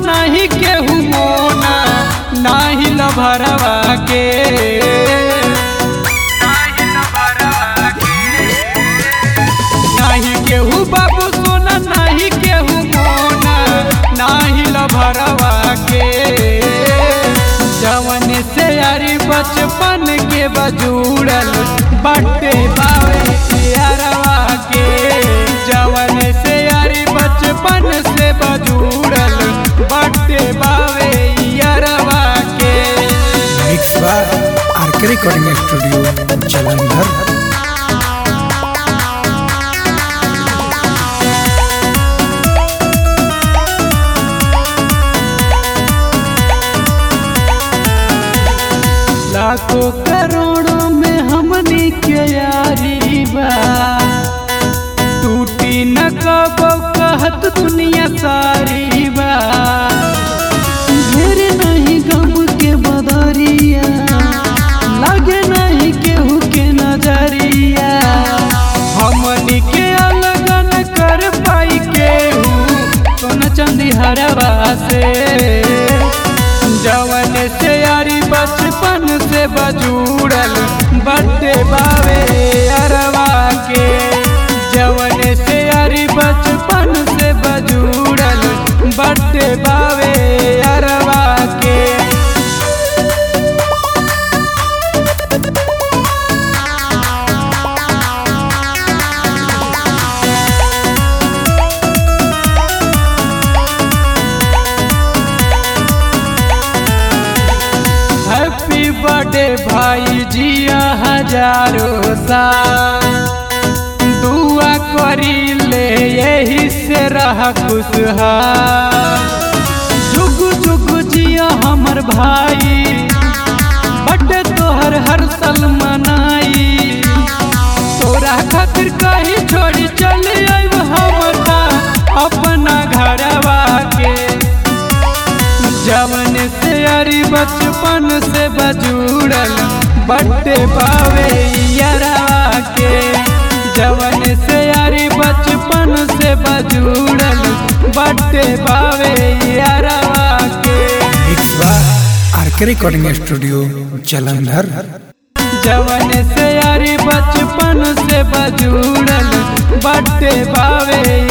नाही केहू मोना नाही लभरवा के नाही केहू बाबू सोना नाही केहू मोना नाही लभरवा के जवन से यारी बचपन के बजूड़ल बटे बावे यारवा के जवन से यारी बचपन से बजूड़ल बटे बावे यारवा के mix bar RK recording studio Jalandhar लाखों करोड़ों में हमनी के यारी बा टूटी न कबो कहत दुनिया सारी बा घेर नहीं गम के बदरिया लगे नहीं केहू के नजरिया हमनी के अलग न कर पाई केहू सोना चंदी हरवा से जवन से यारी बचपन से बजूड़ल बटे बावे अरवा के जवन से यारी बचपन से बजूड़ल बटे बावे अरवा के हैप्पी बर्थडे भाई जिया हजारों साल दुआ करी ले यही से रह खुशहाल जुग जुग जिया हमर भाई बर्थडे तोहर हर साल मनाई तोरा खातिर कहीं छोड़ी चल आइब हम ता अपना घरवा के जवन से यारी बचपन से बजूड़ल बट्टे पावे यारा के जवन से यारी बचपन से बजूड़ल बट्टे पावे यारा के mix bar RK recording studio Jalandhar जवन से यारी बचपन से बजूड़ल बट्टे पावे